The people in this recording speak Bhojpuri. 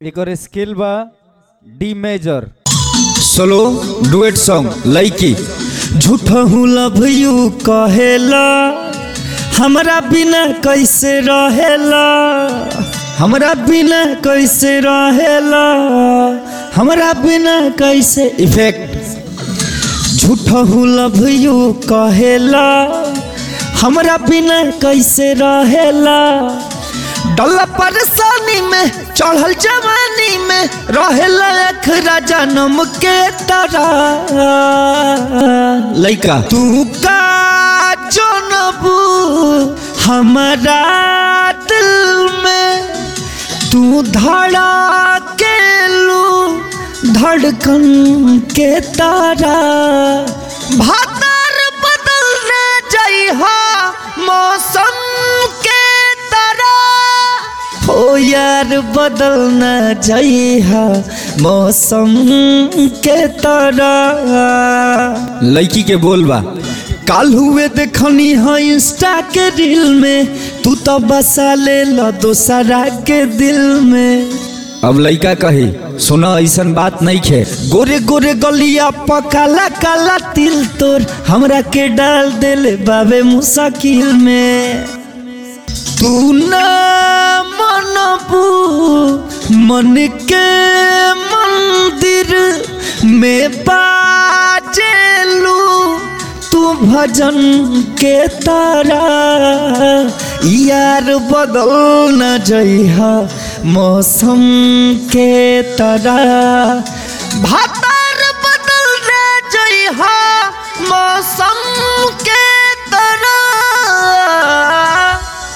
एकर स्केल बा D major solo duet song लइकी झूठा हूँ लव यू कहेला हमरा बिना कैसे रहेला हमरा बिना कैसे रहेला हमरा बिना कैसे इफेक्ट झूठा हूँ लव यू कहेला हमरा बिना कैसे रहेला डल्ला परेशानी में चढ़ल जवानी में रहेला अखरा जन्म के तरह लइका तू का जनबू हमारा दिल में तू धड़ा के लू धड़कन के तारा भादर बदलने जइहा मौसम के तरह हो यार बदलना जइहा मौसम के तरह लड़की के बोलबा काल हुए देखनी है इंस्टा के रील में तू तो बसा ले लो दोसरा के दिल में अब लड़का कही सुना ऐसन बात नहीं खे गोरे गोरे गलिया पकाला काला तिल तोर हमरा के डाल देले बाबे मुसाकिल में तू ना मनबू मन के मंदिर में बाजेलू तू भजन के तारा यार बदल न जइहा मौसम के तरह भाता